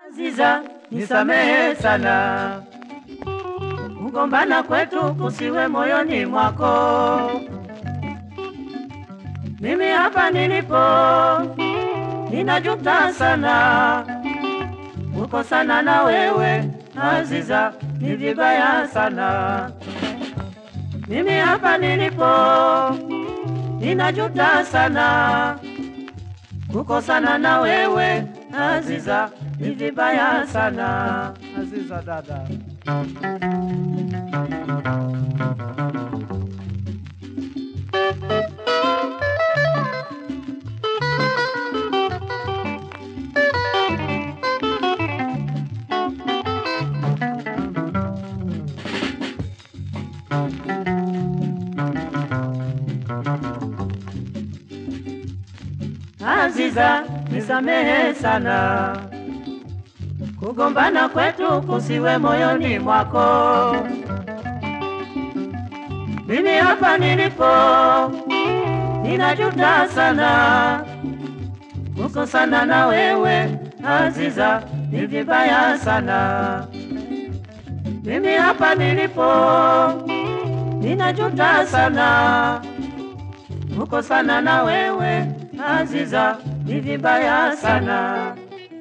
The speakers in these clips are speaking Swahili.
Aziza, nisamehe sana, kugombana kwetu kusiwe moyoni mwako. Mimi hapa nilipo ninajuta sana, kukosana na wewe Aziza ni vibaya sana. Mimi hapa nilipo ninajuta sana, kukosana na wewe Aziza ni vibaya sana. Aziza dada, Aziza, nisamehe sana, kugombana kwetu kusiwe moyoni mwako. Mimi hapa nilipo ninajuta sana, kukosana na wewe Aziza ni vibaya sana. Mimi hapa nilipo ninajuta sana, kukosana na wewe Aziza ni vibaya sana.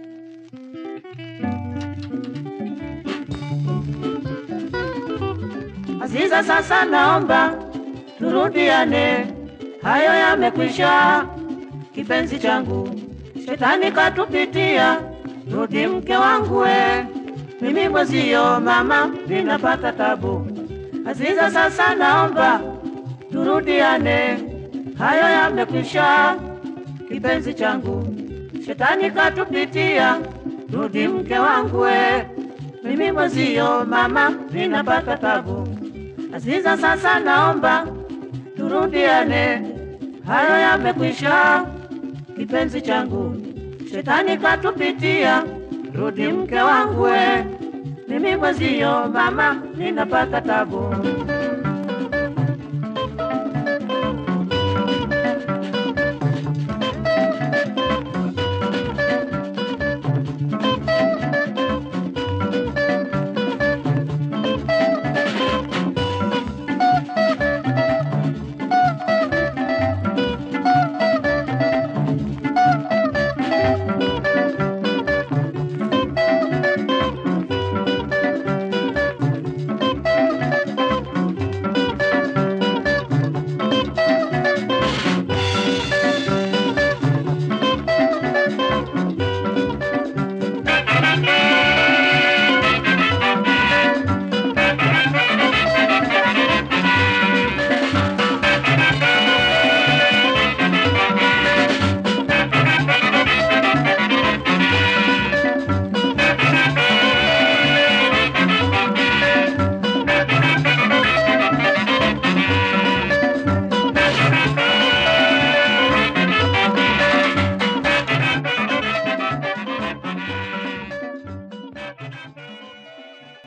Aziza, sasa naomba turudiane, hayo yamekwisha. Kipenzi changu, shetani katupitia, rudi mke wangu we, mimi mwezio mama ninapata tabu. Aziza, sasa naomba turudiane, hayo yamekwisha. Kipenzi changu, shetani katupitia, rudi mke wangu we, mimi mwezio mama ninapata tabu. Aziza, sasa naomba turudiane, hayo yamekwisha. Kipenzi changu, shetani katupitia, rudi mke wangu we, mimi mwezio mama ninapata tabu.